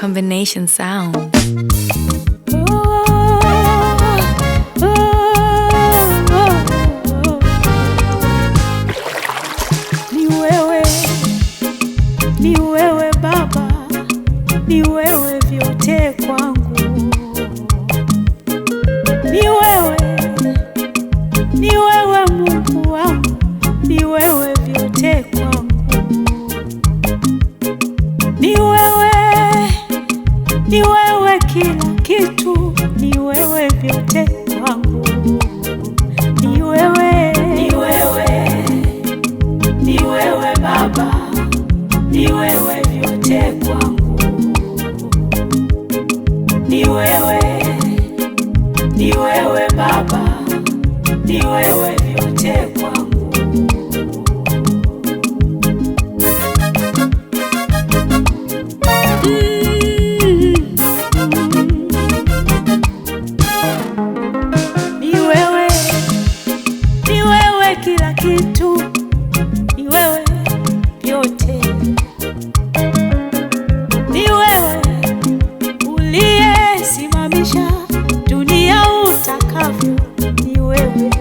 Combination sound. Ni wewe, ni wewe Baba, ni wewe vyote kwangu. Ni wewe, ni wewe Mungu wangu, ni wewe vyote kwangu. Ni wewe, ni wewe kila kitu, ni wewe vyote kwangu. Ni wewe, ni wewe ni wewe Baba, ni wewe vyote kwangu. Ni wewe, ni wewe Baba, ni wewe vyote kwangu. Ni wewe, ni wewe kila kitu ni wewe vyote, ni wewe uliyesimamisha dunia utakavyo, ni wewe,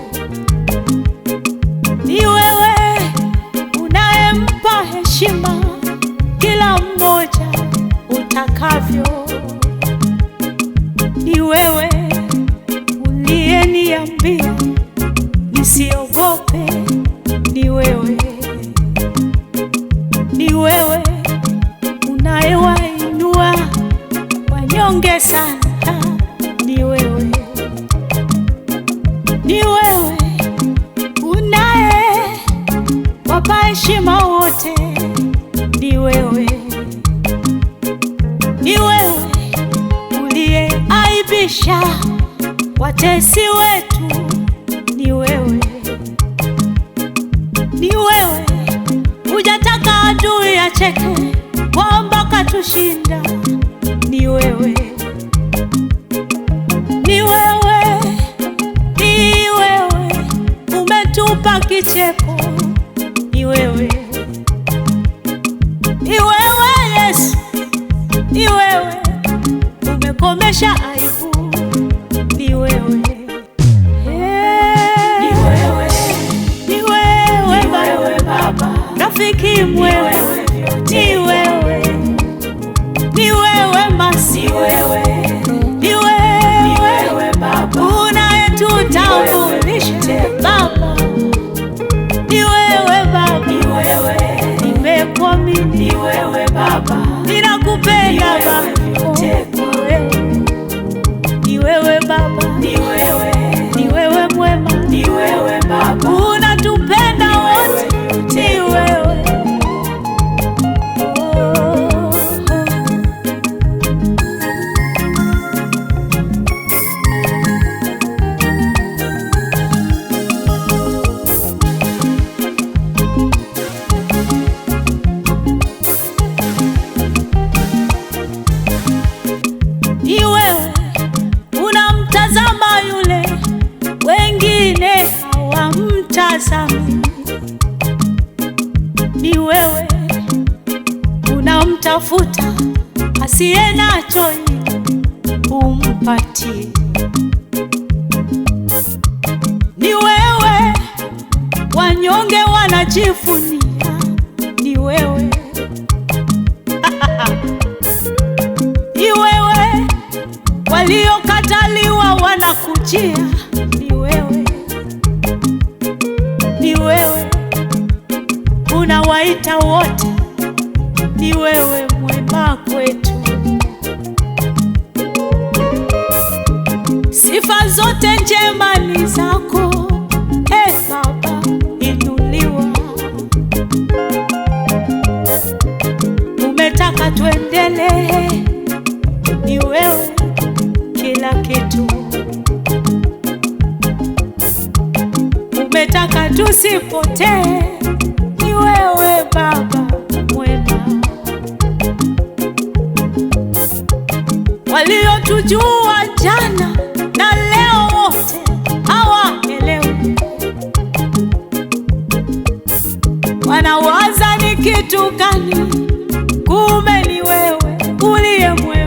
ni wewe unayempa heshima kila mmoja utakavyo, ni wewe uliyeniambia nisiogope, ni wewe ni wewe unayewainua wanyonge sana, ni wewe, ni wewe unaye wapa heshima wote, ni wewe, ni wewe uliyeaibisha watesi wetu, ni wewe, ni wewe hujataka adui acheke kwamba katushinda. Ni wewe, ni wewe, ni wewe umetupa kicheko. Ni wewe, ni wewe Yesu, ni wewe umekomesha aibu. Ni wewe, ni wewe, ni wewe Baba, rafiki mwema, ni wewe, ni wewe Masi, ni wewe unayetutambulisha Baba, ni wewe Baba, nimekuamini, ninakupenda Baba, ni wewe Baba, ni wewe mwema, unatupenda wote, ni wewe Oh. ni wewe unamtazama yule wengine hawamtazami, ni wewe unamtafuta asiye nacho ili umpatie, ni wewe wanyonge wanajivunia, ni wewe ni wewe waliokataliwa wanakujia, ni wewe, ni wewe unawaita wote, ni wewe mwema kwetu. Sifa zote njema ni zako, e Baba, inuliwa. Umetaka tuendelee ni wewe kila kitu, umetaka tusipotee, ni wewe Baba mwema. Waliotujua jana na leo wote hawaelewi, wanawaza ni kitu gani? Kumbe ni wewe uliye mwema.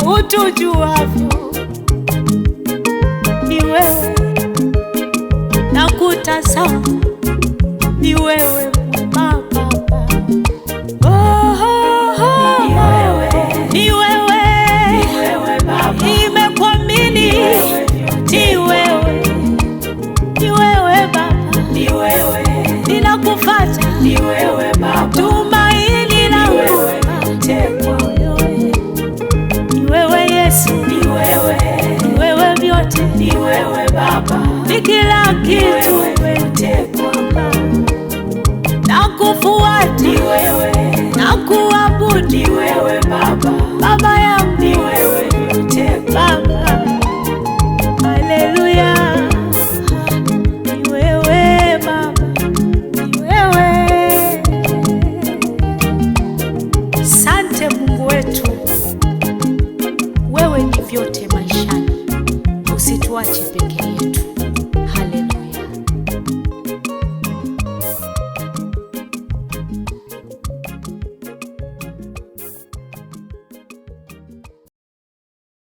utujuavyo, ni wewe na kutazama, ni wewe Baba. Oh, oh, oh. Ni wewe. Ni wewe. wewe Baba, Nimekuamini, ni wewe, ni wewe Baba, ni wewe, ninakufuata, ni wewe Baba, tumaini langu wewe mtekwa, ni wewe Yesu, ni wewe, ni wewe vyote, ni wewe Baba, ni kila kitu, wewe mtekwa, nakufuata, ni wewe, nakuabudu, ni wewe Baba, Baba yangu, ni wewe mtekwa, Baba, haleluya, ni wewe Baba, ni wewe. Sante Mungu wetu, wewe ni vyote maishani, usituache peke yetu.